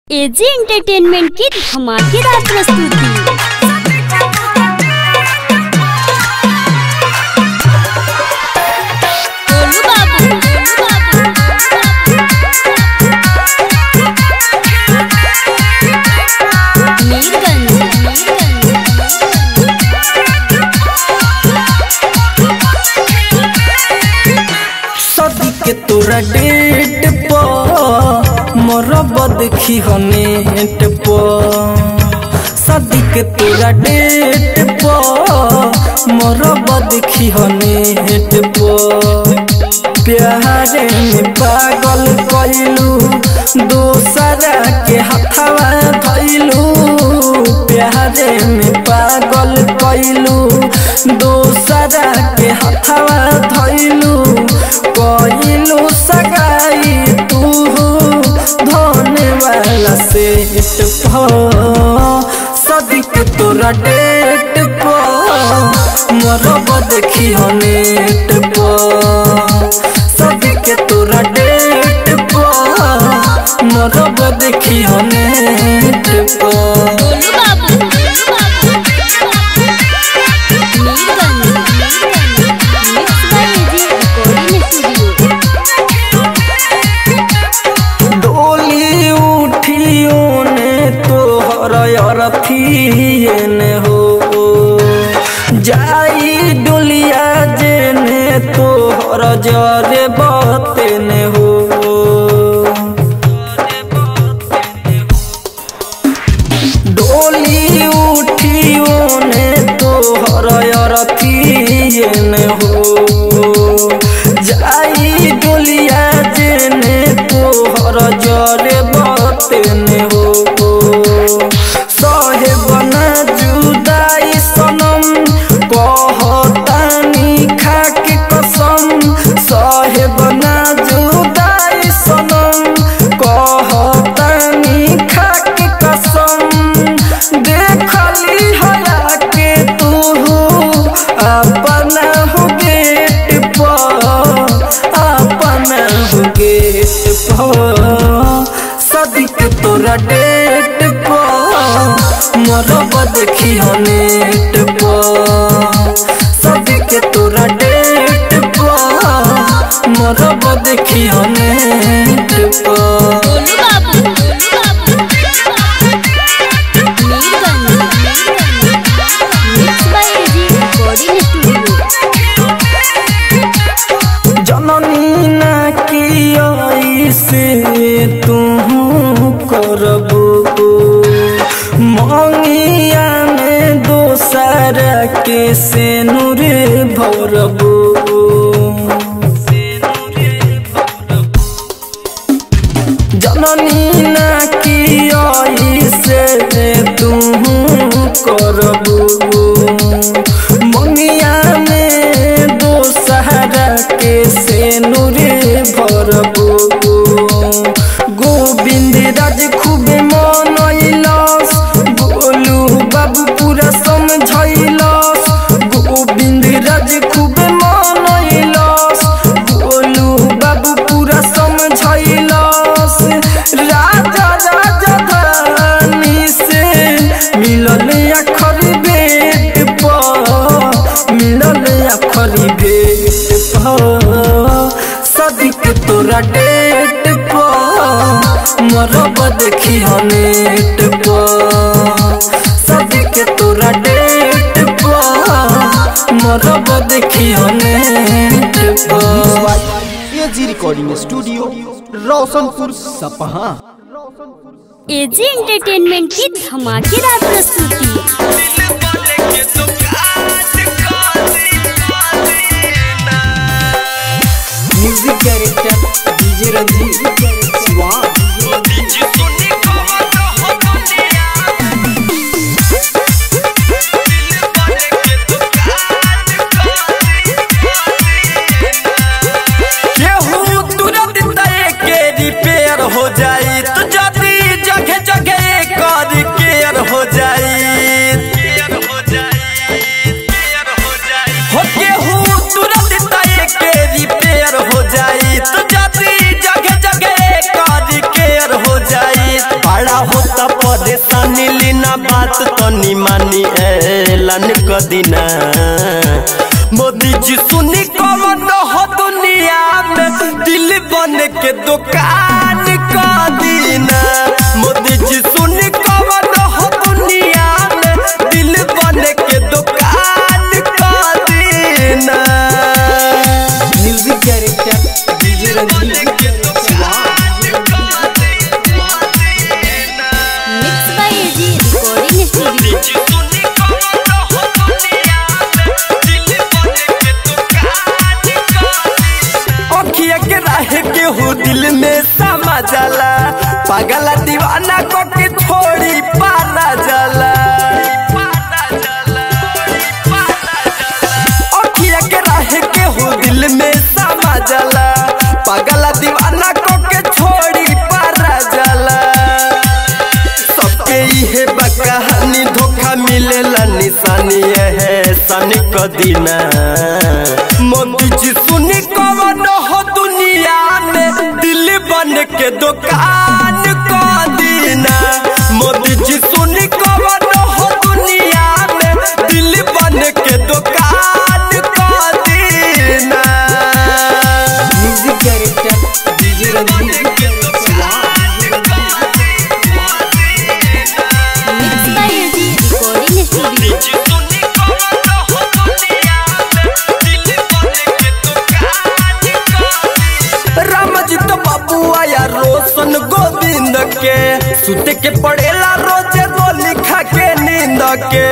AG entertainment की धमाकेदार प्रस्तुति गोलू बाबू, गोलू बाबू, मीरगंज, मीरगंज, सदी के तोरा डेट पर मरब देखी हनेट पर सदी के तोरा डेट पर मरब देखी हनेट पर प्यारे में पागल कैलू दोसरा के हथवा धैलू प्यारे में पागल कैलू दोसरा के हथवा धैलू कैलू सगाई तू धोने वाला सेट सदिक तोरा डेट पर मरब देखी नेट पर सदिक तोरा डेट पर मरब देखी नेट पर गोलू बाबू, गोलू बाबू, Mirganj, Mirganj, mix by AG recording studio डोली उठियो ने तोहर अरथिए ने हो जाई डोलिया जे ने तोहर जरे बते ने हो डोली उठियो ने तोहर अरथिए ने हो जाई डोलिया जेने तोहर जरे बतेने हो सहे बना जुदाई सनम कहतानी खाके कसम सहे बना जुदाई सनम कहतानी खाके कसम देखली हया के तू अपना हो गेट पर अपना हो गेट पर सदिक तोरा डेट पर मरब देखी नेट पर सदिक तोरा डेट पर मरब देखी नेट पर गोलू बाबू, गोलू बाबू, Mirganj, Mirganj, mix by AG recording studio जननी ना की से तू करबो मंगिया में दोसर के से नूर भरबो जननी ना की से तू करबो मंगिया में दोसहरा के से नूरे भरबो गोविंद राज खूबे मनैलस गोलू बाबू पूरा समझैलस गोविंद राज खूबे मनैलस गोलू बाबू पूरा समझैलस राजा राजा धानी से मिलल अखरी बेट पर मिलल अखरी बेट पर सदिक तोरा डेट पर मरब देखी नेट पर सदिक तोरा डेट पर मरब देखी नेट पर एजी रिकॉर्डिंग स्टूडियो रोशनपुर सपहा एजी एंटरटेनमेंट की धमाकेदार प्रस्तुति म्यूजिक डायरेक्टर डीजे रंजीत स्वाद केहू तुरंत तय के रिपेयर हो जाई तो जदी जगह जगह कर केयर हो जाई हो केहू तुरंत तय के रिपेयर हो जाई तो जदी जगह जगह कर केयर तनी मानी ऐलान कदिना मोदी जी सुनी कवन हो दुनिया में दिल बन के दुकान कदिना मोदी जी सुनी कवन हो दुनिया में दिल बन के दुकान कदिना music director DJ Ranjit mix by AG recording studio अखिया के राहे के हो दिल में समा जाला पागला दीवाना को के छोड़ी पाना जाला अखिया के राहे के हो दिल में समा जाला पागला दीवाना को के छोड़ी पारा जाला सबके इहे बा कहानी धोखा मिलेला निशानी है सन कदीना मोदी जी सुनी कवन हो दुनिया में दिल बन के दुकान कदीना मोदी जी सुनी कवन हो दुनिया में दिल बन के दुकान कदीना music director DJ Ranjit mix by AG recording studio Ramjit बाबू आया रोशन गोविंद के सुते के पड़ेला रोजे गोली खा के नींद के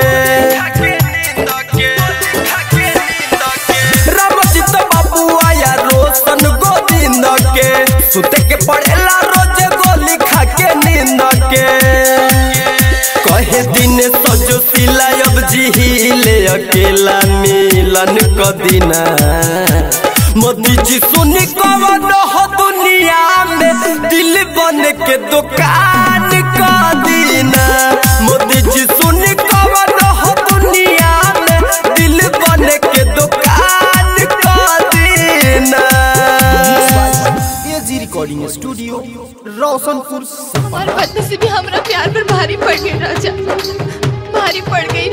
रामजित बाबू आया रोशन गोविंद के सुते के पड़ेला रोजे गोली खा के नींद के कहे दिन सजो सिला अब जिहिले अकेला मिलन कदिना मोदी जी सुनी कवन हो दुनिया में दिल बन के दुकान कदिना मोदी जी सुनी कवन हो दुनिया में दिल बन के दुकान कदिना एजी रिकॉर्डिंग स्टूडियो रोशनपुर सपहा और बदनसीबी हमरा प्यार पर भारी पड़ गई राजा भारी पड़ गई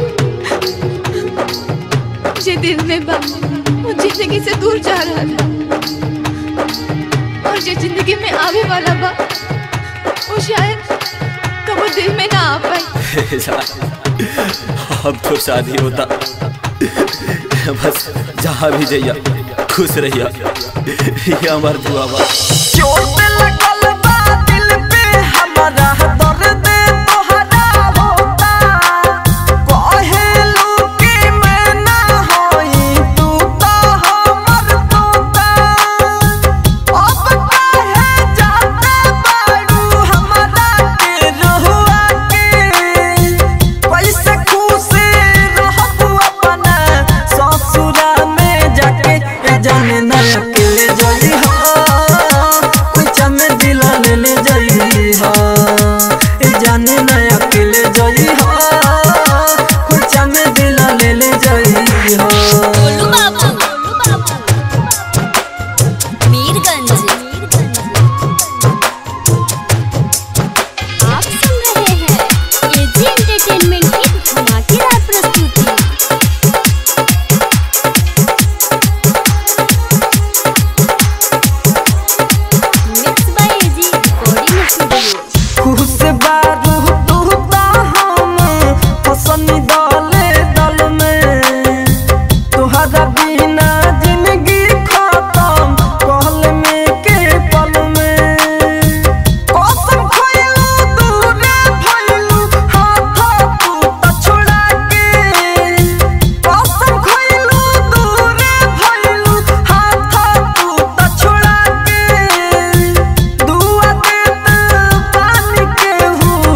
जे दिल में बा वो जिंदगी से दूर जा रहा था और जो जिंदगी में आवे वाला बा वो शायद कबो दिल में ना आ पाए अब तो शादी होता बस जहाँ भी जइया खुश रहिया ये हमार दुआ बा चोट लगल बा दिल पे हमारा दर्द तोहरा होता कहेलू कि मैं ना होई तू तो हमर तोता अब काहे जाते बाड़ू हमरा के रहुआ के कैसे खुश रहबू अपना ससुरा में जाके ए जाने ना अकेले जली हो कुछ में दिल ले ले जली हो ए जाने ना अकेले जली हो कुछ में दिल ले ले जली हो गोलू बाबू मीरगंज आप सुन रहे हैं एजी एंटरटेनमेंट की धमाकेदार प्रस्तुति mix by AG recording studio खुश बारू तू ता हम हसनी दले दल में तोहरा बिना जिंदगी खत्म कहल में के पल में कसम खइलू दूरे भइलू हाथ तू त छोड़ा के कसम खइलू दूरे भइलू हाथ तू त छोड़ा के दुआ देत पानी के हूँ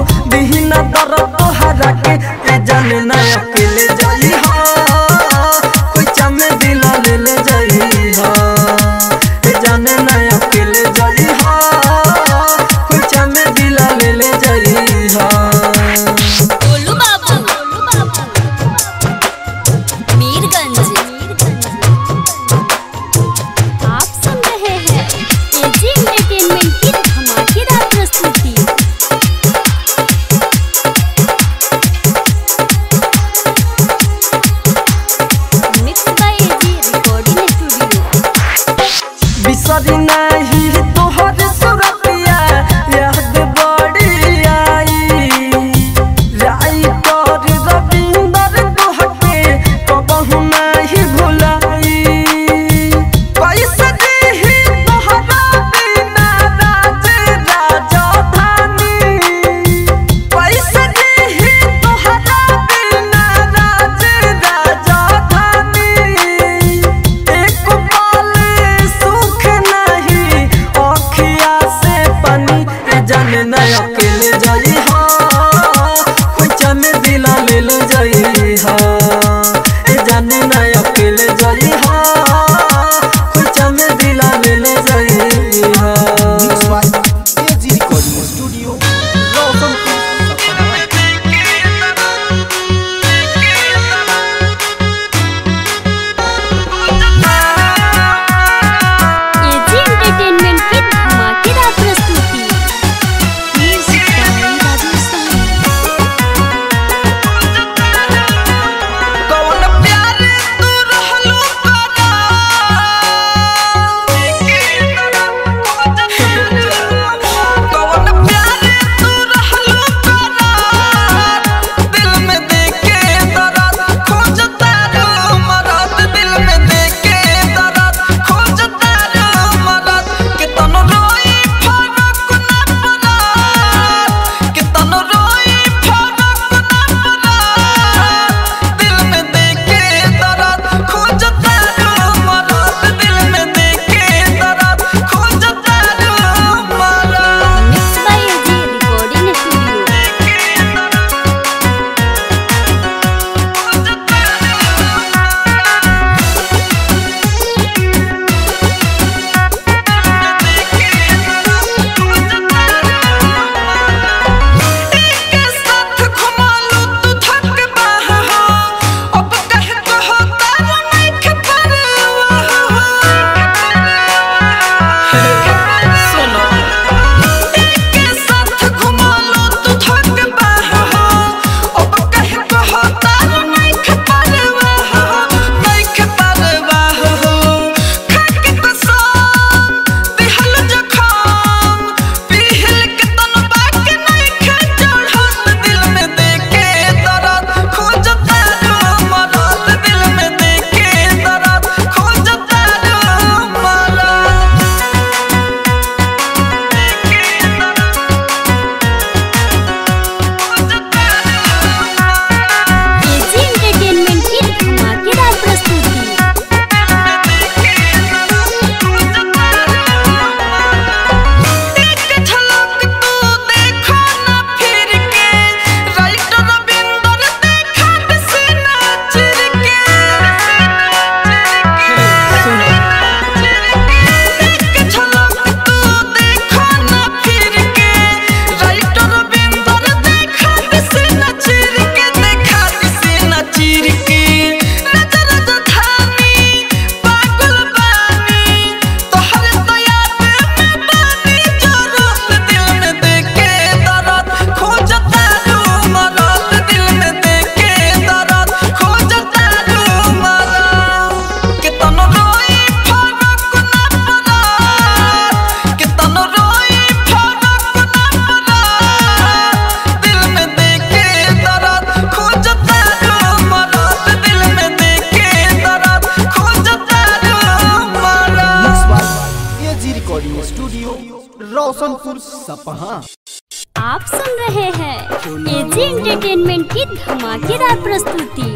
रोशनपुर सपहा आप सुन रहे हैं एजी एंटरटेनमेंट की धमाकेदार प्रस्तुति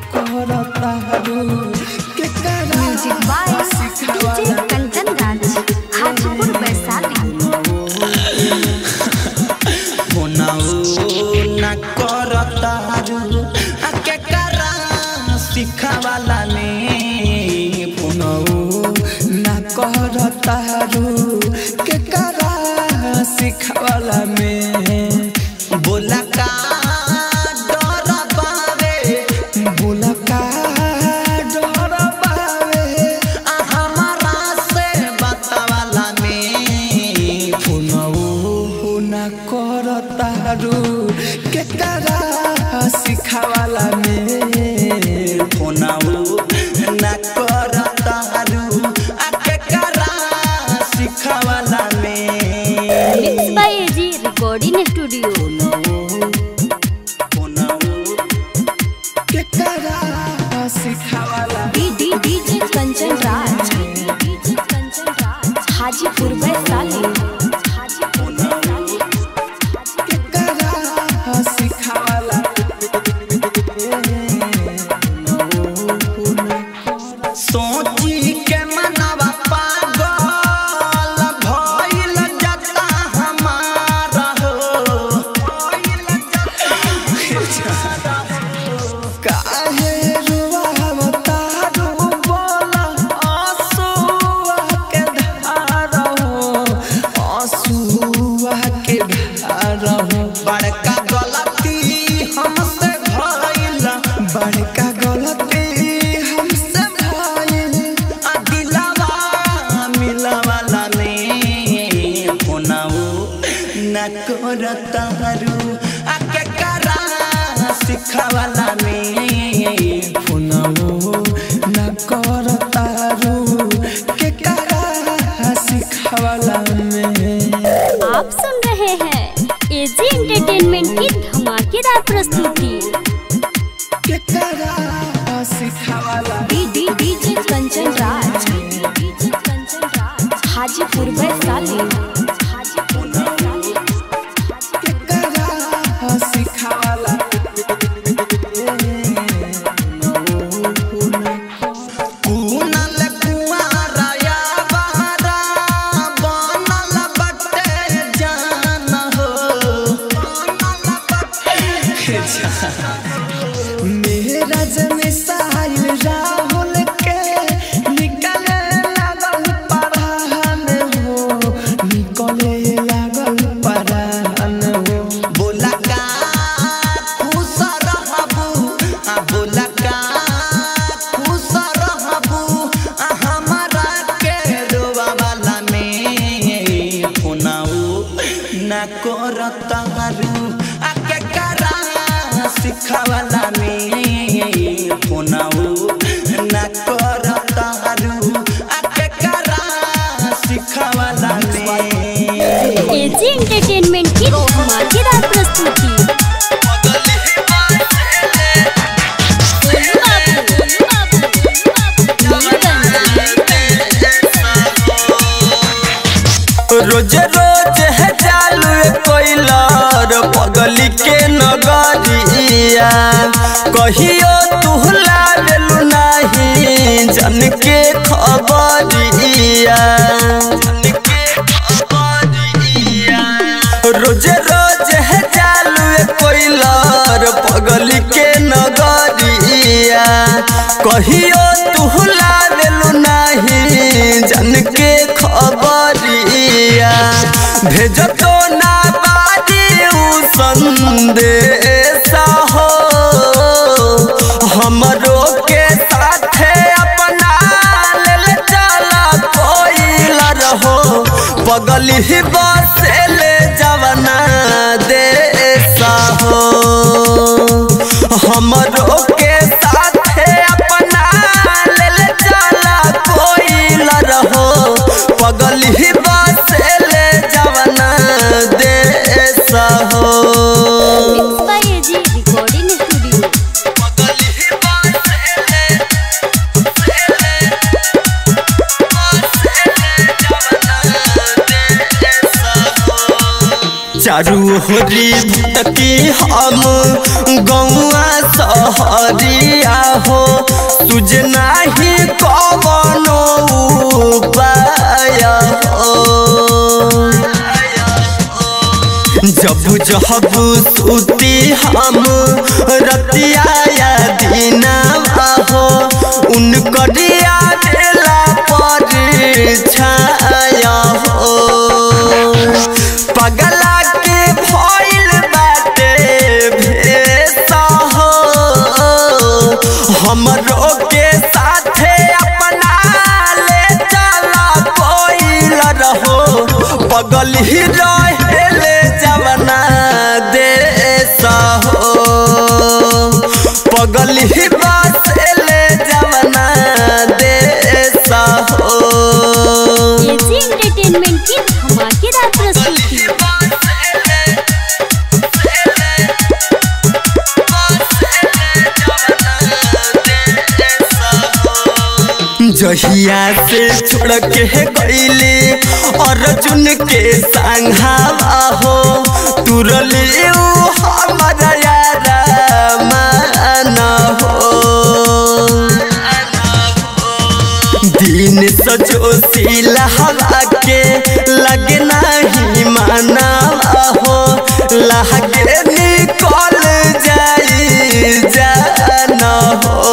music by DJ Kanchan Raj Hajipur Vaishali न करतारू आ के करा सिखावाला में पुनौ न करतारू के करा सिखावाला में बोला का डर बावे बोला का डर बावे आ हमारा से बतावाला में पुनौ न करतारू के करा सिखावाला में पुनौ न करतारू आ के करा सिखावाला में mix by AG recording studio D DJ Kanchan Raj DJ Kanchan Raj Hajipur Vaishali Hajipur Vaishali सोची के मनवा पागल भइल जाता हमारा हो काहे रुवावता रू बोला आंसुआ के धारा हो आंसुआ के धारा हो बड़का गलती हमसे भइल बड़का गलती हमसे भइल आ दिलवा मिलवाला ने फोनाऊ न करतारू आ के करा सिखावाला में फोनाऊ न करतारू के करा सिखावाला में आप सुन रहे हैं एजी एंटरटेनमेंट की धमाकेदार प्रस्तुति के करा सिखावाला D D DJ Kanchan Raj DJ Kanchan Raj Hajipur Vaishali Hajipur Vaishali के करा सिखावाला कुनल कुआरा या बारा बनल बटे जान हो मेरा जन साहिल राहुल के निकले लागल परान हो निकले लागल परान हो बोला का खुश रहबू आ बोला का खुश रहबू आ हमारा के रोवा वाला में फोनाऊ ना करतारू आ के करा सिखावाला में फोनाऊ ना करतारू आ के करा सिखावाला में एजी एंटरटेनमेंट की धमाकेदार प्रस्तुति गोलू बाबू, गोलू बाबू, गोलू बाबू, नीलकंठ। रोज रोज है चालू कोइलर पगली के नगरिया कहियो तू लावेलू नहीं जन के खबरिया रोज रोज है चालू कोइलर पगली के नगरिया कहियो तू लावेलू नहीं जन के खबरिया भेज तो ना बारी उ संदेश हो हमरो के साथे अपना लेल चला कोइला रहो पगली ही बसेले जवना देसा हो हमरो के साथे अपना लेल चला कोइला रहो पगली ही बसेले जवना देसा हो mix by AG recording studio पगली ही बसेले बसेले जवना देसा हो घोरी भटकी हम गौआ सहरिया हो तुझ नाही कवनो उपाय हो जब जब सुती हम रतिया या दीना हो उनकरिया देला पर छाया हो पगला के भइल बाटे भेसा हो हमरो के साथे अपना ले चला कोइल रहो पगल ही रहेले जवना देसा हो पगल ही बसेले जवना देसा हो एजी एंटरटेनमेंट की धमाकेदार प्रस्तुति जहिया से छोड़ के गईले अर्जुन के संघावा हो तुरले ऊ हमारा यारा मान हो दिन सजो सिला हवा के लगे नहीं माना हो लगे निकल जाई जाना हो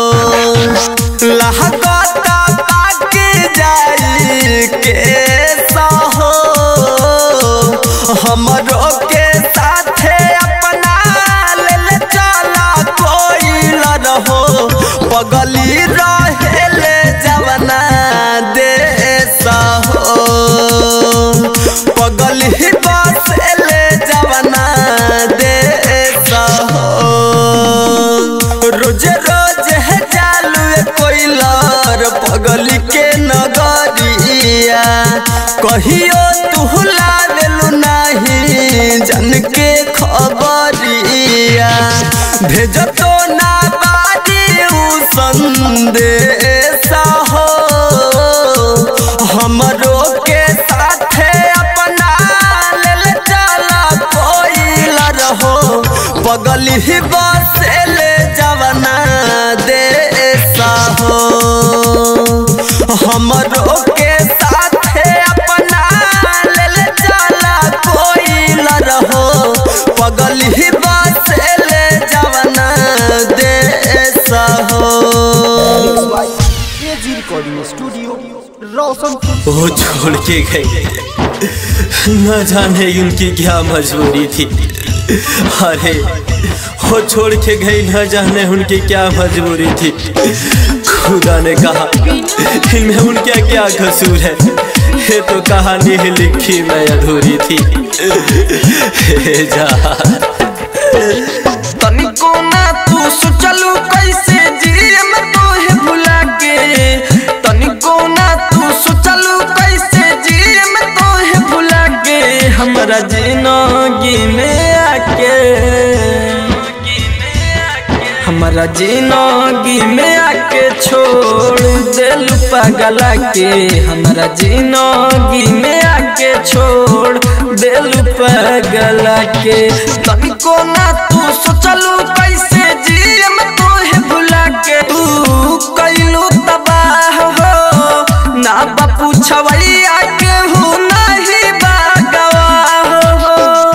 लहकता पाक जाई के सहो हमरो के साथे अपना ले चला कोई रहो पगली रहेले जवना देश हो पगली बसेले जवना देश हो रोज रोज है जालू कोइलर पगली के नगरिया कहियो तू लावेलू नहीं जन के खबरिया भेजतो ना बारी उ संदेश हो हमरो के साथे अपना ले चला कोइल रहो पगली ही बसेले जवना देसा हो हमरो के साथे अपना ले चला कोइल रहो पगली ही बसेले जवना देसा हो एजी रिकॉर्डिंग स्टूडियो रोशनपुर वो छोड़ के गए न जाने उनकी क्या मजबूरी थी अरे वो छोड़ के गई न जाने उनकी क्या मजबूरी थी खुदा ने कहा इनमें उनका क्या कसूर है ये तो कहानी ही लिखी मैं अधूरी थी हे जा तनिको ना तू सोचलू कैसे जियम तोहे भुला के तनिको ना तू सोचलू कैसे जियम तोहे भुला के हमरा जिंदगी में आके हमरा जिंदगी में आके छोड़ दिल पगला के हमरा जिंदगी में आके छोड़ दिल पगला के तनिको ना तू सोचलू कैसे जियम तोहे भुला के तू कैलू तबाह हो ना बापू छवैया के हूँ नहीं बागवाह हो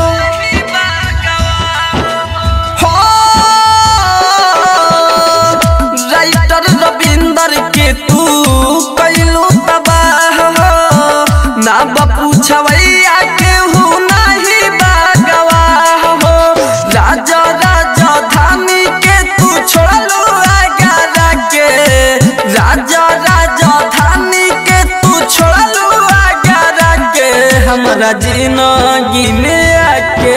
हो राइटर रविंदर के तू कैलू तबाह हो ना बापू छवैया के हूँ नहीं बागवाह हो राजा राजा धानी के तू छोड़लू आगारा के राजा राजा धानी के तू छोड़लू आगारा के हमरा जिंदगी में आके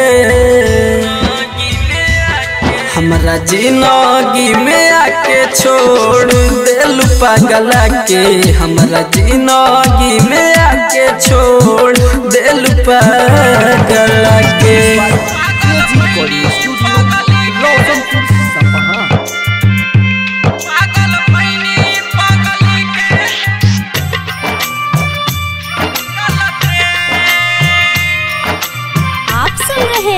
हमरा जिंदगी में आके छोड़ दिल पगला के हमरा जिंदगी में आके छोड़ दिल पगला के एजी रिकॉर्डिंग स्टूडियो रोशनपुर सपहा आप सुन रहे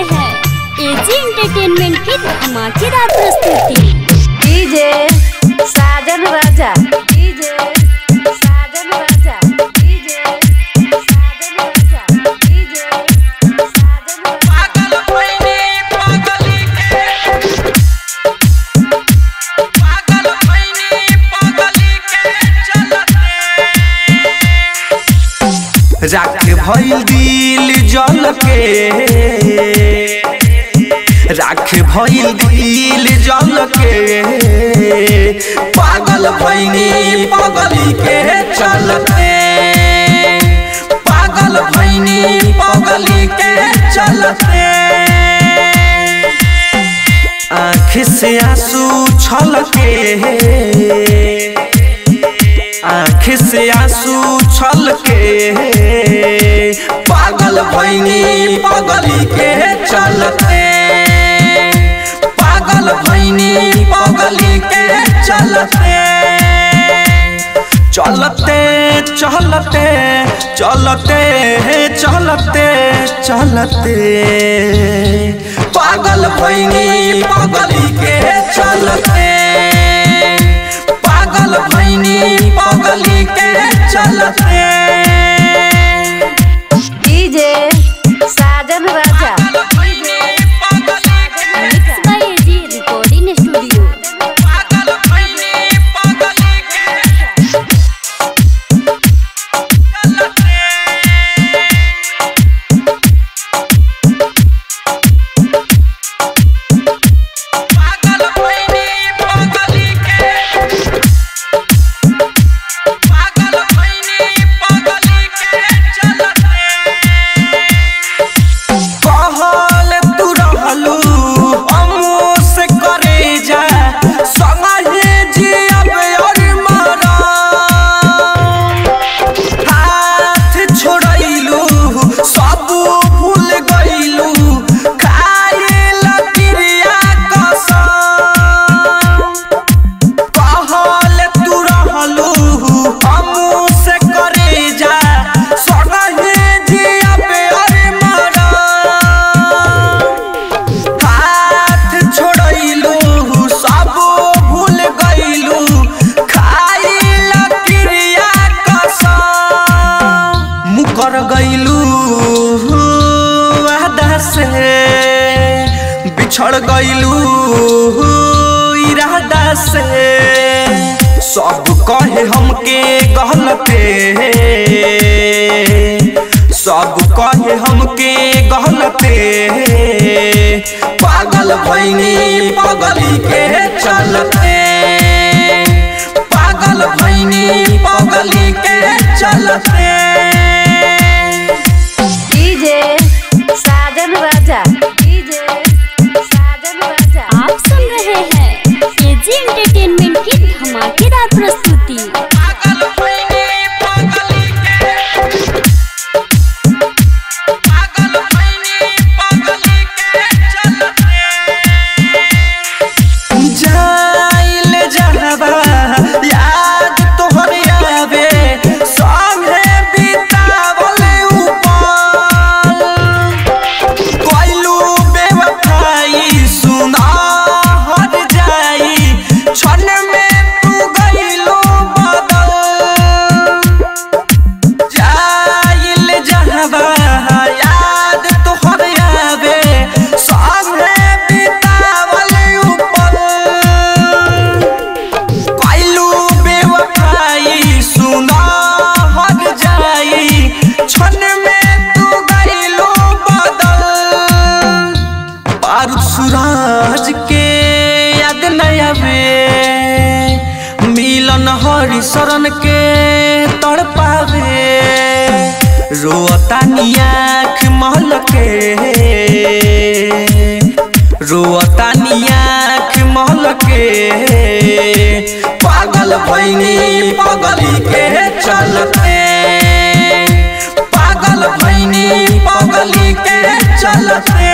एजी एंटरटेनमेंट की धमाकेदार प्रस्तुति DJ Sajan Raja DJ Sajan Raja DJ Sajan Raja DJ Sajan Raja पागल भइनी पागली के पागल भइनी पागली के चलते राख भइल दिल जल के राख भइल दिल जल के पागल भइनी पागली के चलते पागल भइनी पागली के चलते आँख से आंसू छलके आँख से आंसू छलके पागल भैनी पागली के चलते पागल भैनी पागली के चलते चलते चलते चलते चलते चलते पागल भैनी पागली के चलते पागल भैनी पागली के चलते DJ Sajan Raja mix by AG recording studio पागल भैनी पागली के पागल भैनी पागली के पागल भैनी पागली के चलते कहल तू रहलू हमो से करे जा संगे जियब और मरा हाथ छोड़ैलू सब भूल गइलू खाइल क्रिया कसम कहल तू रहलू हमू से करे जा संगे जियब और मरा हाथ छोड़ैलू सब भूल गइलू खाइल क्रिया कसम मुकर गइलू वादा से बिछड़ गइलू इरादा से सब कहे हमके गलते सब कहे हमके गलते पागल भैनी पागली के चलते पागल भैनी पागली के चलते डीजे साजन राजा डीजे साजन राजा आप सुन रहे हैं एजी एंटरटेनमेंट की धमाकेदार प्रस्तुति पागल भैनी पागली के पागल भैनी पागली के चलते जाइल जहबा याद तोहर आवे संगे बितावल ऊपर कोइलू बेवफाई सुना हट जाई क्षण में तू गइलू बदल जाइल जहबा याद तोहर आवे संगे बितावल ऊपर कोइलू बेवफाई सुना हट जाई क्षण में तू गइलू बदल बारूद सूरज के याद नहीं आवे मिलन हरि शरण के तड़ पावे रोता नियाख महल के रोता नियाख महल के पागल भैनी पागली के चलते पागल भैनी पागली के चलते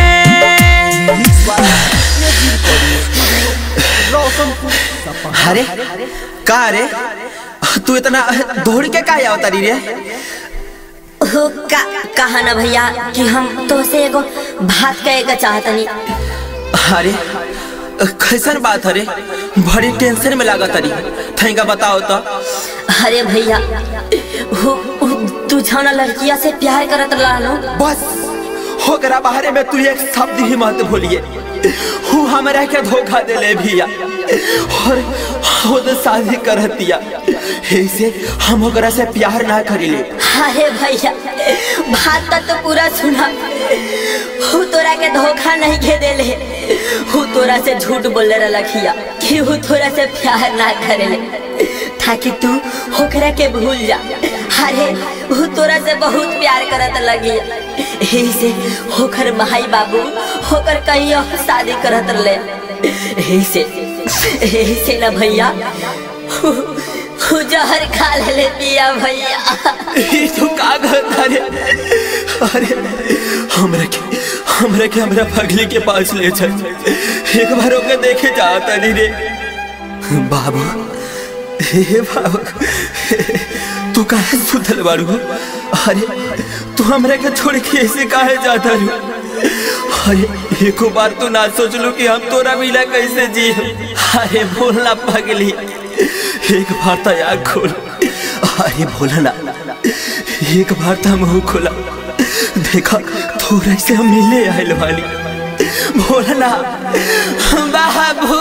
अरे का रे तू इतना दौड़ के का आवता रे हो का कहा ना भैया कि हम तो से एगो बात कहे के चाहतनी अरे कैसन बात अरे बड़ी टेंशन में लागत अरे थैंका बताओ तो अरे भैया हो हो, तू छाना लड़किया से प्यार करत रहलो बस होकरा बाहरे में तू एक शब्द ही मत भूलिए हूँ हमरा के धोखा दे ले भैया और खुद शादी करतिया ऐसे हम ओकरा से प्यार ना करिले अरे भैया बात तक तो पूरा सुना हु तोरा के धोखा नहीं के देले हु तोरा से झूठ बोले रखिया कि हु तोरा से प्यार ना करेले ताकि तू होकरा के भूल जा अरे हु तोरा से बहुत प्यार करत लगी यही से होकर भाई बाबू होकर कहीं और शादी करत ले यही से यही से ना भैया हु हु जहर खा ले पिया भैया ई तू का करता रे अरे हमरा के हमरा के हमरा पगली के पास ले चल एक बार ओके देखे जाता नहीं रे बाबू हे बाबू तू काहे सुतल बारू अरे तू हमरा के छोड़ के ऐसे काहे जाता रू अरे एको बार तो ना सोचलू कि हम तोरा मिला कैसे जी अरे बोलना पगली एक बार तो आग खोल अरे बोलना एक बार तो मुंह खोला देखा थोड़ा से हम मिले आयल वाली बोलना बाबू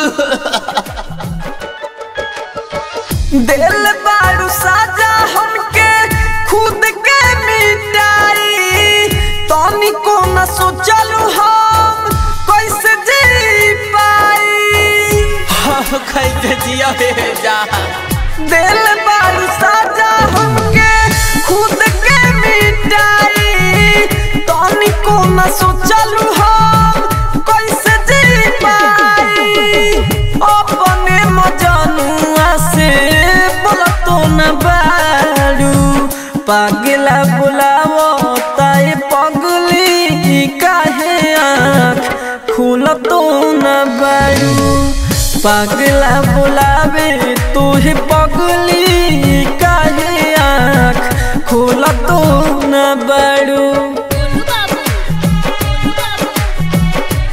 दिल बारू साजा हमके खुद के मिटाई तनी को न सोचलू हम कैसे जी पाई हाँ कैसे जिया हे जा दिल बारू साजा हमके खुद के मिटाई तनी को न सोचलू हम कैसे जी पाई अपने मजनुआ से बोलतो न बारू पागला बुलावो ताए पगली काहे आँख खुलतो न बारू पागला बुलावे तुहे पगली काहे आँख खुलतो न बारू गोलू बाबू गोलू बाबू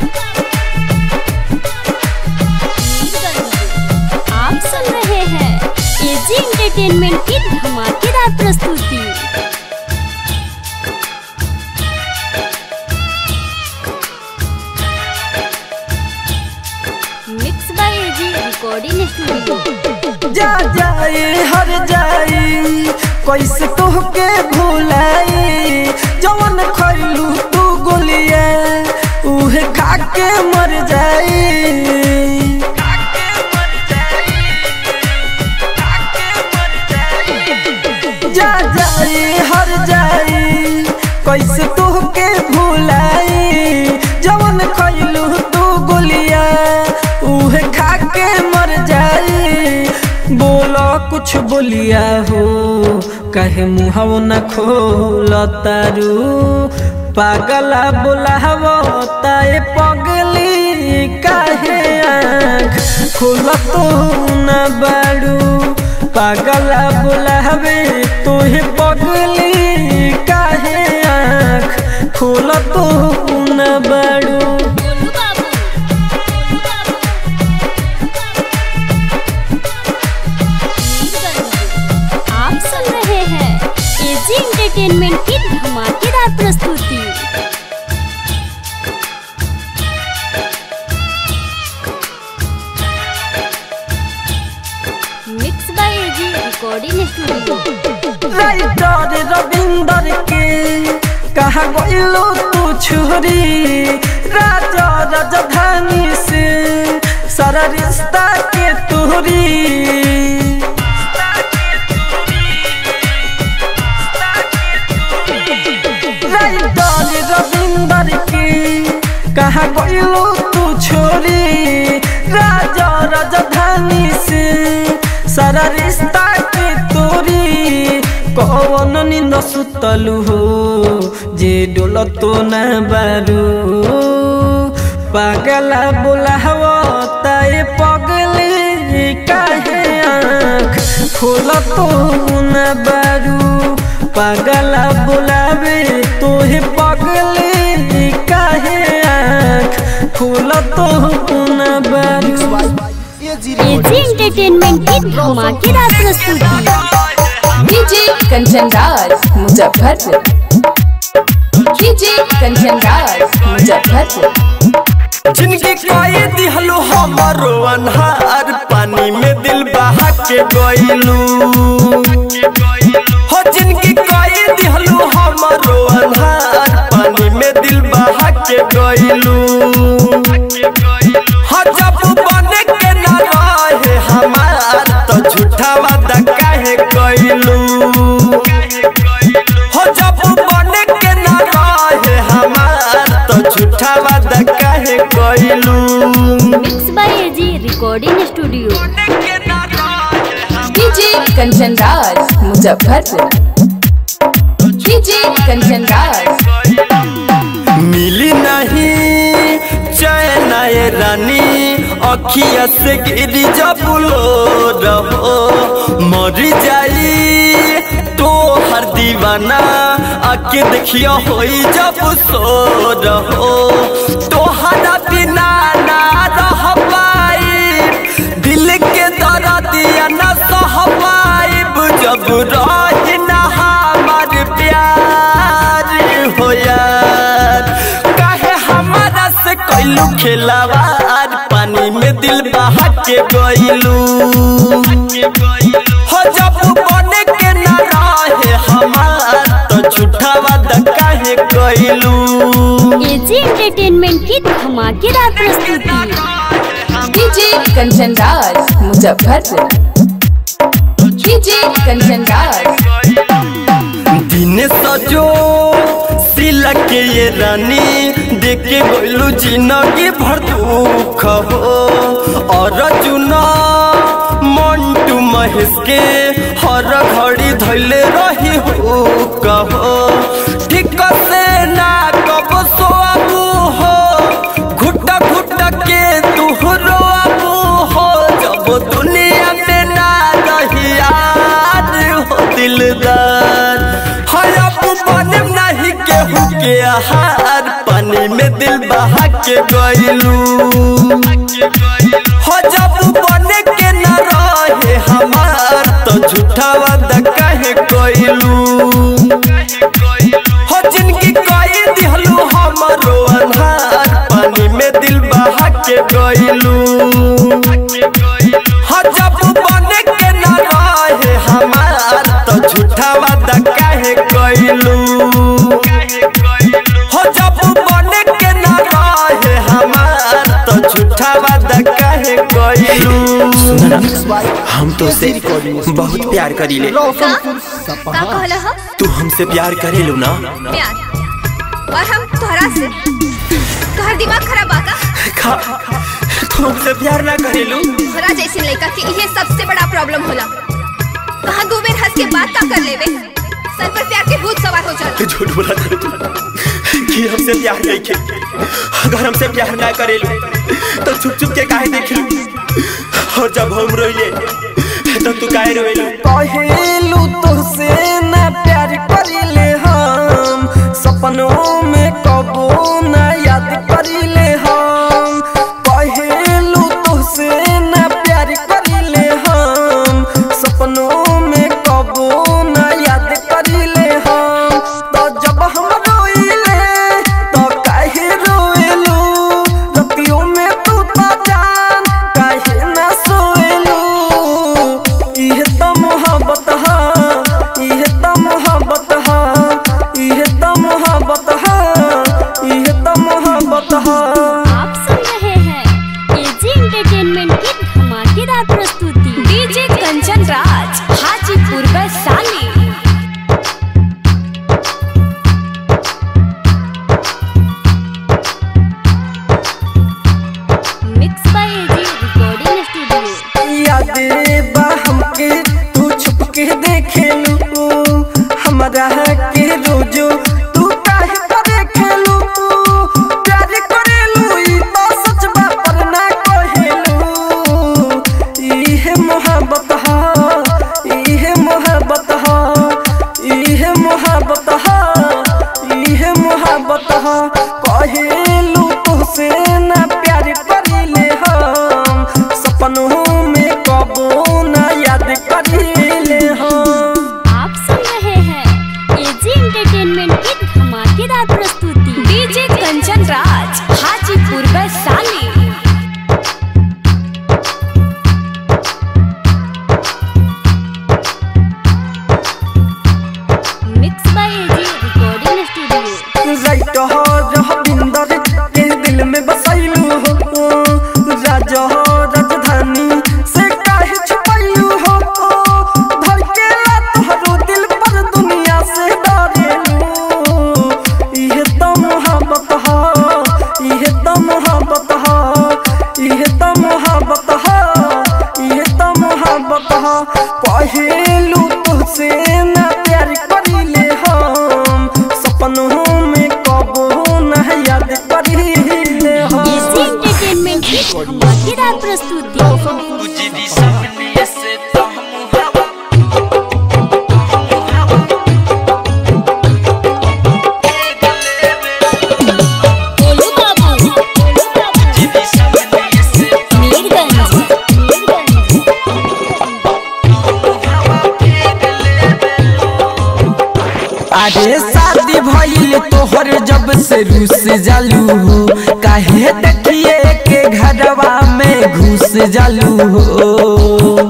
आप सुन रहे हैं एजी एंटरटेनमेंट की धमाकेदार प्रस्तुति mix by AG recording studio जा जाए हर जाई कैसे तोहके भुलाई जवन खैलू तू गोलिया उहे खा के मर जाई जा जाई हर जाई कैसे तोहके भुलाई जवन खैलू तू गोलिया उहे खा के मर जाई बोलो कुछ बोलिया हो कहे मुहव न खोल तारू पागला बोलावो ताए पगली काहे आँख खोल तो न बारू पागला बोलावे तोहे पगली काहे आँख खोल तो न बारू गोलू बाबू गोलू बाबू आप सुन रहे हैं एजी एंटरटेनमेंट की धमाकेदार प्रस्तुति mix by AG recording studio writer Ravinder के कहा गइलो तू छोरी राजा राजधानी से सारा रिश्ता के तोरी राइटर रविंदर के कहा गइलो तू छोरी राजा राजधानी से सारा रिश्ता के तोरी कौन निंद सुतलू हो जे डोल तो न बारू पागला बोलावो ताए पगले काहे आँख खोल तो न बारू पागला बुलावे तोहे पगले काहे आँख खोल तो पुना बारी एजी एंटरटेनमेंट की धमाकेदार प्रस्तुति डीजे कंचन राज मुजफ्फरपुर डीजे कंचन राज मुजफ्फरपुर जिनकी कोई दिहलो हमारो अनहार पानी में दिल बहा के गइलू हो जिनकी कोई दिहलो हमारो अनहार पानी में दिल बहा के गइलू हो जब बने के ना रहे हमार तो झूठा वादा काहे कइलू हो जब बने के ना रहे हमार तो झूठा वादा काहे कइलू mix by AG recording studio DJ Kanchan Raj Muzaffarpur DJ Kanchan Raj मिली नहीं चैन ये रानी अखिया से गिरी जब लो रहो मरी जाई तो हर दीवाना आके देखियो होई जब सो रहो तो हरा बिना ना रह पाई दिल के दर्दिया न सह पाइब जब रही ना हमार प्यार हो यार काहे हमारा से कैलू खिलावार पानी में दिल बहा के गइलू हो जब बने के ना रहे हमार तो झूठा वादा काहे कइलू एजी एंटरटेनमेंट की धमाकेदार प्रस्तुति डीजे कंचन राज मुजफ्फरपुर डीजे कंचन राज दिन सजो सिला के ये रानी देखे गोलू जिंदगी भर दुख हो और चुना मंटू महेश के हर घड़ी धैले रही हो कहो ठीक से ना कब सोआबू हो घुट घुट के तू रोआबू हो जब दुनिया में ना रही यार हो दिलदार हरप बने नहीं केहू के आहार पानी में दिल बहा के गइलू हो जब बने के न रहे हमार तो झूठा वादा काहे कइलू हो जिनकी कोई दिहलू हमारो अनहार पानी में दिल बहा के गइलू हो जब बने के न रहे हमार तो झूठा वादा काहे कइलू हो जब बने के न रहे हमार तो झूठा वादा काहे कइलू हम तो से बहुत प्यार करीले रोशनपुर का सपहा कहला ह तू हमसे प्यार करेलू ना प्यार और हम तोहरा से तोहर दिमाग खराब बा का खा तू हमसे प्यार ना करेलू तोहरा जैसे लड़का के इहे सबसे बड़ा प्रॉब्लम होला कहाँ दो बेर हंस के बात का कर लेवे सर पर प्यार के भूत सवार हो जाला झूठ बोला करे तू कि हमसे प्यार नहीं के अगर हमसे प्यार ना करेलू तो छुप छुप के काहे देखलू और जब हम रोइले तो तू काहे रोइलू कहेलू तुझसे ना प्यार करिले हम सपनों में कबो ना याद करिले हम कहेलू तुझसे ना प्यार करिले हम सपनों में कबो ना याद करिले हम तो जब हम रोइले तो काहे रोइलू रतियों में तू तो जान काहे ना सोइलू इहे त मोहब्बत हा इहे त मोहब्बत हा इहे त मोहब्बत हा मोहब्बत हो इहे तो मोहब्बत हो इहे तो मोहब्बत हो पहलू तुझसे ना प्यार करिले हम सपनों में कबो ना याद करिले हम एजी एंटरटेनमेंट की धमाकेदार प्रस्तुति गोलू बाबू मीरगंज अरे शादी भइल तोहर जब से रूस जालू हो काहे देखिए के घरवा में घुस जालू हो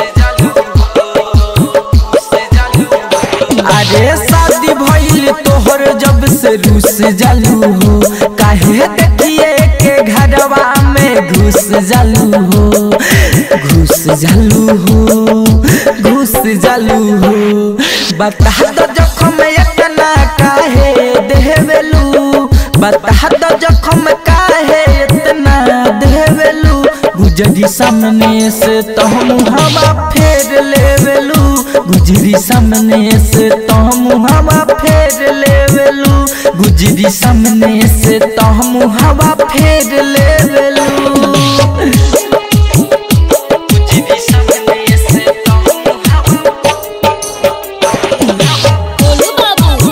अरे शादी भइल तोहर जब से रूस जालू हो काहे देखिए के घरवा में घुस जालू हो घुस जालू हो घुस जालू हो बता दो जखम इतना काहे देवेलू बता दो जखम काहे इतना देवेलू गुजरी सामने से तो हम हवा फेर लेवेलू गुजरी सामने से तो हम हवा फेर लेवेलू गुजरी सामने से तो हम हवा फेर लेवेलू गोलू बाबू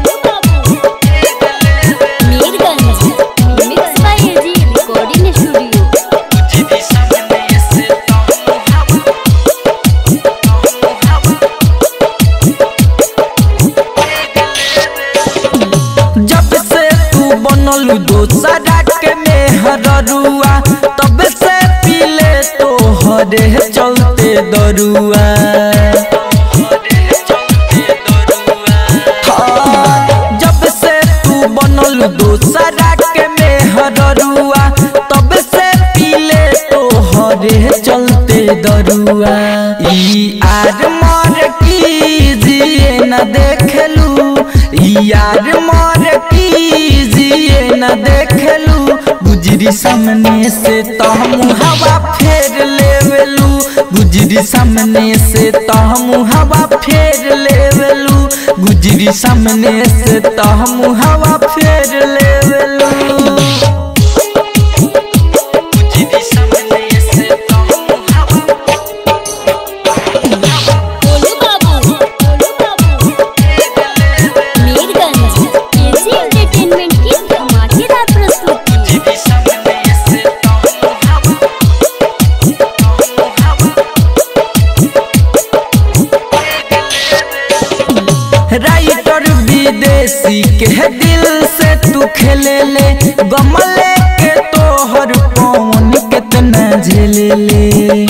Mirganj mix by AG recording studio जब से तू बनल दोसरा के मेहरुआ तब से पीले तो हरे चलते दरुआ हाँ, जब से तू बनल दोसरा के मेहरुआ तब से पीले तो हरे चलते दरुआ ई आर मर की जिए न देखलू यार मर की जिए न देखलू गुजरी सामने से तो हम हवा फेर लेवेलू गुजरी सामने से तो हम हवा फेर लेवेलू गुजरी सामने से तो हम हवा फेर लेवेलू गोलू बाबू मीरगंज एजी एंटरटेनमेंट की धमाकेदार प्रस्तुति राइटर विदेशी के दिल से तू खेले ले गमले के तोहर पवन कितना झेले ले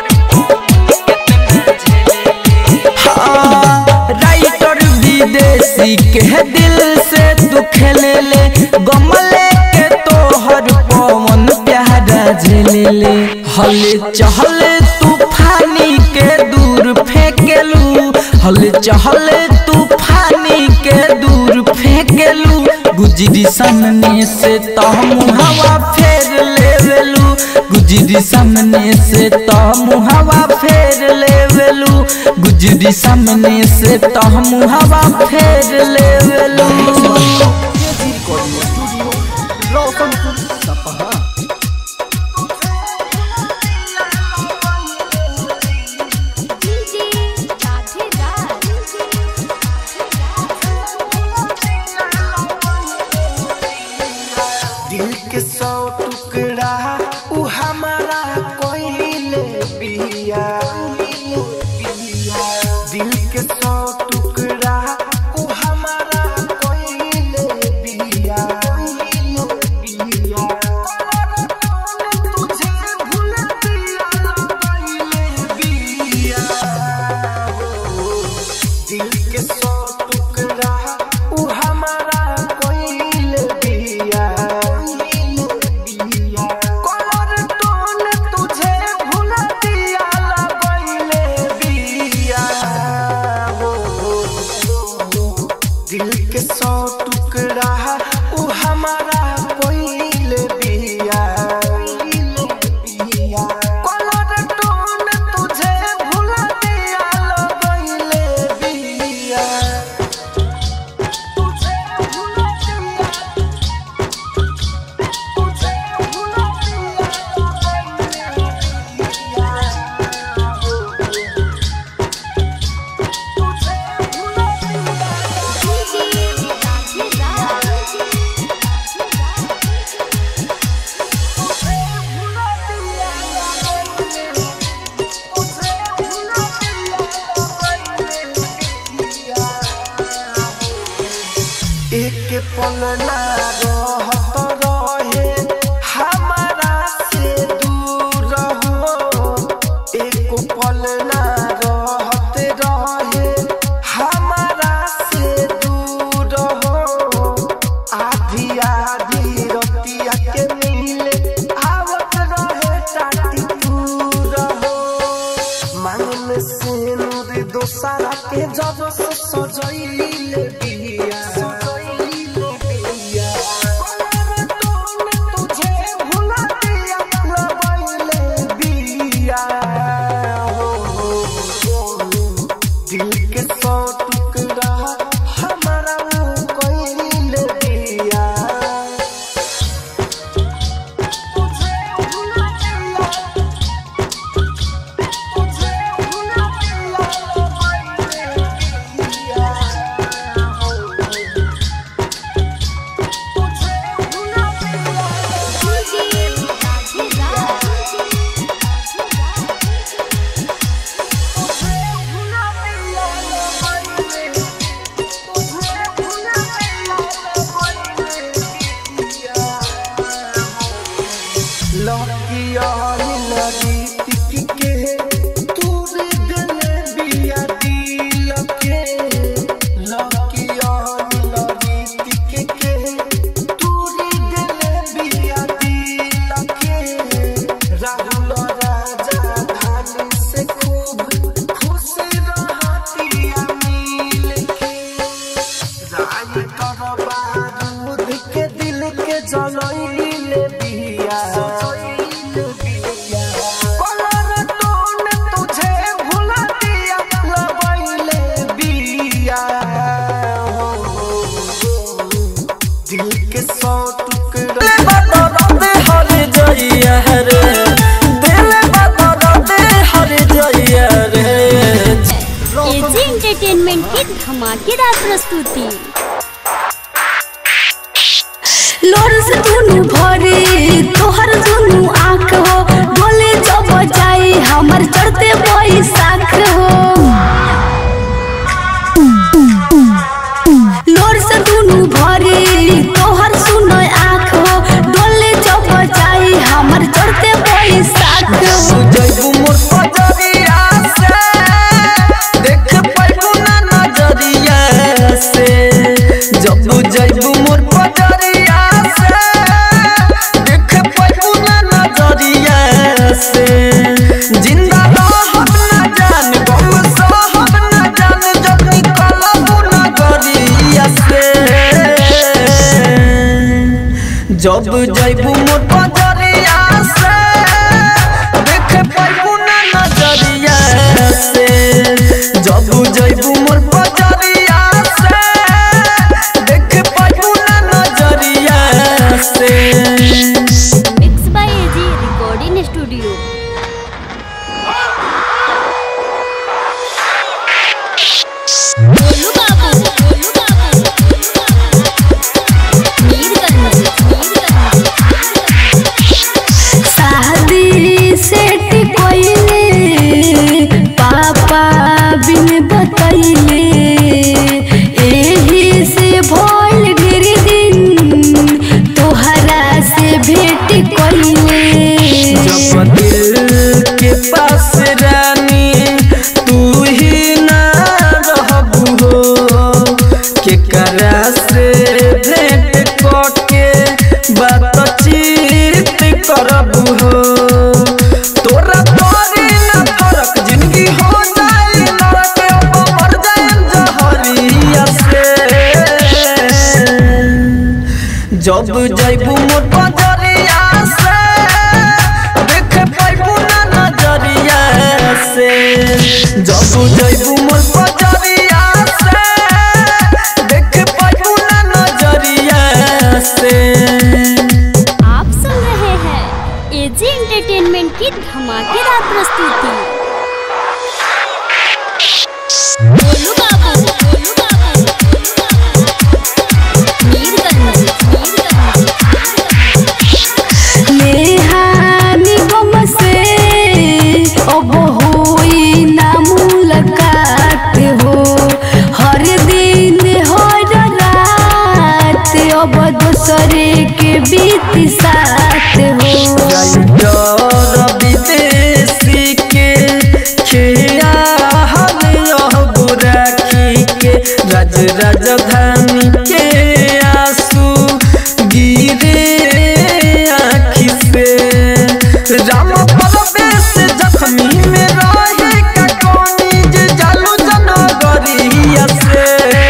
हाँ, राइटर विदेशी के दिल से तू खेले ले गमले के तोहर पवन प्यारा झेले ले हल चहल तूफानी के दूर फेंकेलू हल चहल तूफानी के दूर फेंकेलू गुजरी सामने से तो हम हवा फेर लेवेलू गुजरी सामने से तो हम हवा फेर लेवेलू गुजरी सामने से तो हम हवा फेर लेवेलू रिकॉर्डिंग स्टूडियो रोशनपुर सपहा दिल के सौ टुकड़ा उ हमारा कोइले बिया दिल के सौ टुकड़ा उ हमारा कोइले बिया तुझे भूल दिया कोइले बिया दिल के सौ टुकड़ा उ हमारा कोइल बिया कोइल पल ना रहत रहे हमारा से दूर हो एक पल ना रहत रहे हमारा से दूर हो आधी आधी रतिया के मिले आवत रहे टाटी दूर हो मांगन से नूर दोसारा के जब से सजैले बिया सजैले बिया कलर टोन तुझे भुला दिया लगैले बिया हो हो, हो दिल के सौ टुकड़ा हमारा कैले दिया तुझे भुला दिया तुझे भुला दिया लगैले दिया हो तुझे भुला दिया राहुल राजा धानी से खूब खुश रहतिया मिल के राय कर बारूद के दिल के जलैले बिया कलर टोन तुझे भुला दिया लगैले बिया हो, हो, हो। दिल के सौ टुकड़े बदलते हर जइया रे दिल बदलते हर जइया रे एजी एंटरटेनमेंट की धमाकेदार प्रस्तुति लोर से दुनु भरे तोहर दुनु आँख हो बोले जब जाई हमर चढ़ते बैसाख हो लोर से दुनु भरे तोहर सुनो आँख हो डोले जब जाई हमर चढ़ते बैसाख हो जैबू मोर पजरिया से देख पैबू ना नजरिया से जब जैबू मोर पजरिया से देख पैबू ना नजरिया से जिंदा रहब ना जान गम सहब ना जान जब निकलबू नगरिया से जब जैबू मोर पजरिया से देख पैबू ना नजरिया से जब जैबू मोर पजरिया से देख पैबू ना नजरिया से mix by AG recording studio Golu बाबू गोलू बाबू मीरगंज मीरगंज शादी सेट कोइले पापा बिन बतैले एही से भोल गिर दिन तोहरा से भेट कोइले जब दिल के पास रानी तू ही ना रहबू हो के करा से भेंट करके बातचीत करबू हो तोरा तोरी ना फरक जिंदगी हो जाए लड़के अब मर जाए जहरिया से जब जैबू मोर पजरिया से देख पैबू ना नजरिया से जब जैबू मोर पजरिया से देख पैबू ना नजरिया से आप सुन रहे हैं एजी एंटरटेनमेंट की धमाकेदार प्रस्तुति गोलू बाबू गोलू बाबू मीरगंज मीरगंज नेहानी गम से अब होई ना मुलाकात हो हर दिन हर रात राजधानी के आंसू गिरे आँखी से राम परवेश जख्मी में रहे का कोनी जे जालू जनगरिया से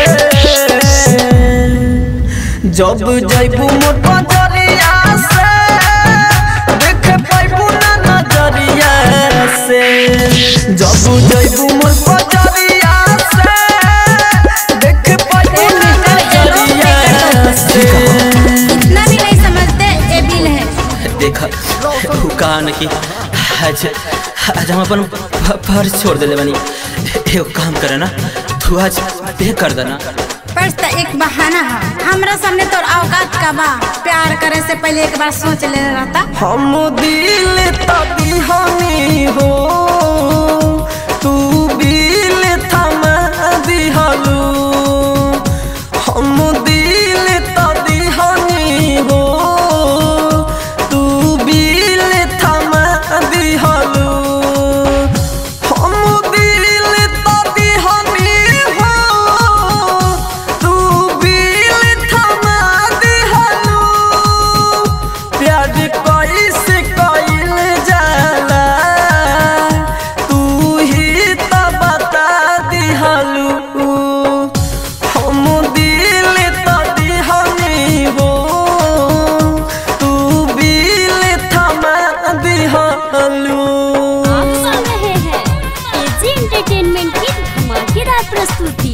जब जैबू मोर बजरिया से देख पाइबू ना नजरिया से जब जैबू मोर बजरिया से देख पाइबू ना नजरिया से इतना भी नहीं समझते ये बिल है देखा उ कहा न कि आज आज हम अपन फ- फर्ज छोड़ देले बानी एगो काम करे ना तू आज पे कर देना पर्स तो एक बहाना है हमरा सामने तो औकात का बा प्यार करे से पहले एक बार सोच ले रहता हम दिल तभी हमी हो तू बिल थमा दिहलू हम दिल तभी हमी हो तू बिल थमा दिहलू हम दिल तभी हमी हो तू बिल थमा दिहलू प्यार कैसे कइल जाला तू ही त बता दिहलू हम दिल त दिहनी हो तू बिल थमा दिहलू आप सुन रहे हैं एजी एंटरटेनमेंट की धमाकेदार प्रस्तुति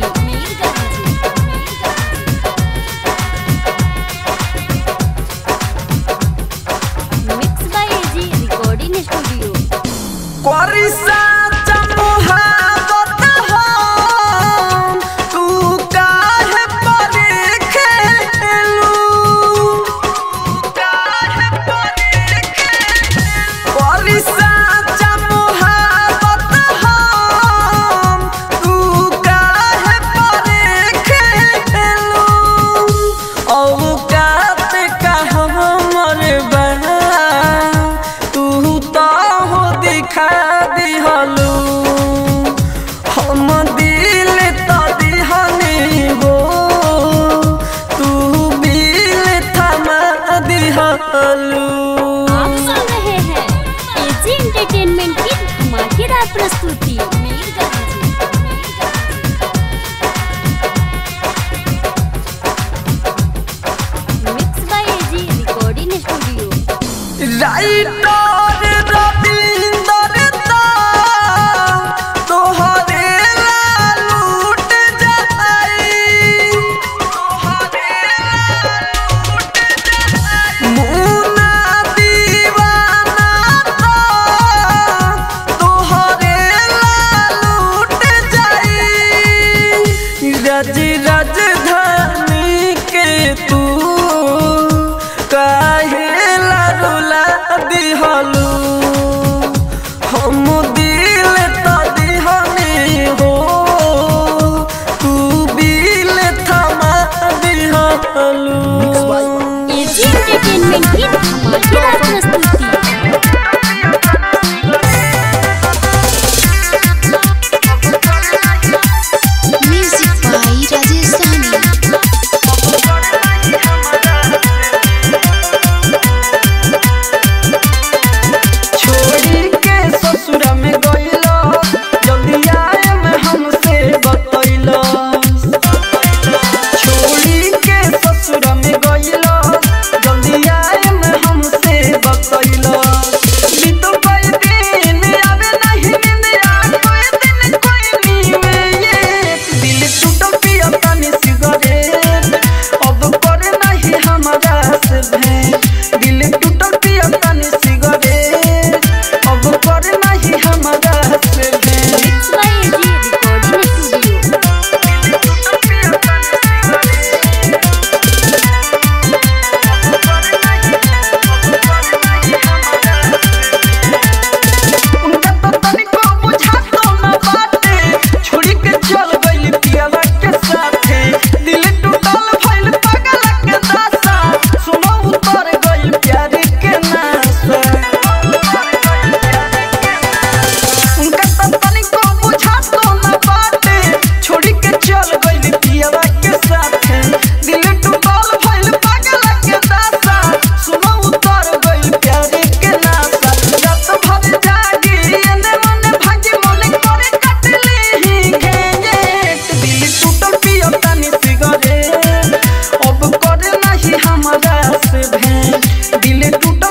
mix by AG recording studio करिसा चमुहावत हम, तू काहे परे खेलू? करिसा चमुहावत हम, तू काहे परे खेलू? औकात का हमर बा तू तो हो दिखा दिहलू हम दिल तो दिहनी हो तू बिल थमा दिहलू आप सुन रहे हैं एजी एंटरटेनमेंट की धमाकेदार प्रस्तुति mix by AG recording studio writer Ravinder दा तोहरे ला लूट जाई मुन्ना दीवाना दा तोहरे ला लूट जाई रज राजधानी के तू काहे लारुला दिहलू हम दिल तो दिहनी हो तू बिल थमा दिहलू एजी एंटरटेनमेंट की धमाकेदार प्रस्तुति म्यूजिक बाई राजेश सानी छोड़ी के ससुर में गइलो जल्दी आए में हमसे बतैलो छोड़ी के ससुर में गइलो जल्दी आए में हमसे बतैलो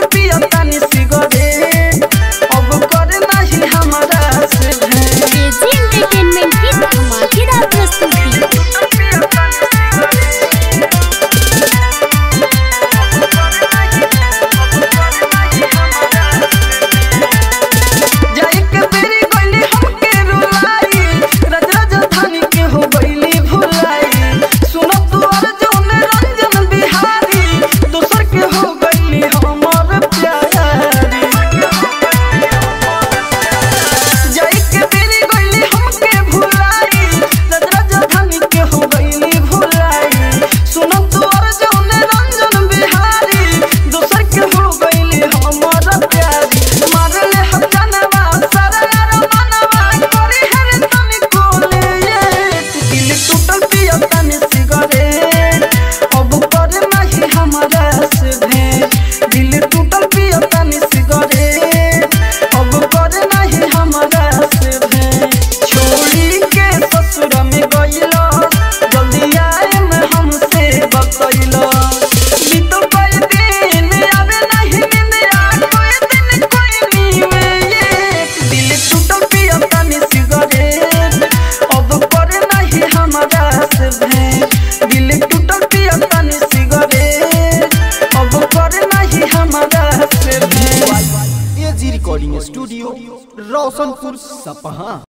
टूटल पिया तानी सिगरेट अब करे नहीं हमारा से भेंट एजी एंटरटेनमेंट की धमाकेदार प्रस्तुति जाई के बेरी गइली हमके रुलाई रज राजधानी के हो गइली भुलाई सुनो तू अर्जुन रंजन बिहारी दोसर के हो गइली हमर प्यारी जाई के बेरी गइली हमके भुलाई रज राजधानी के हो गइली भुलाई सुनो तू अर्जुन रंजन बिहारी दोसर के हो गइली हमर प्यारी मारले हम जानवा सरर मनवा करी हर तनी कोले दिल टूटल पिया तनी सिगरेट अब करे नहीं हमारा से भेंट दिल टूटल पिया तनी सिगरेट अब करे नहीं हमारा से भेंट छोड़ी के ससुर में गइलो जल्दी आए में हमसे बतैलो बीतल कई दिन आवे नहीं निंदिया कोई दिन कोई नीवे ये दिल टूटल पिया तनी सिगरेट अब करे नहीं हमारा से भेंट दिल टूटल पिया तनी सिगरेट अब करे नहीं हमारा से भेंट एजी रिकॉर्डिंग स्टूडियो रोशनपुर सपहा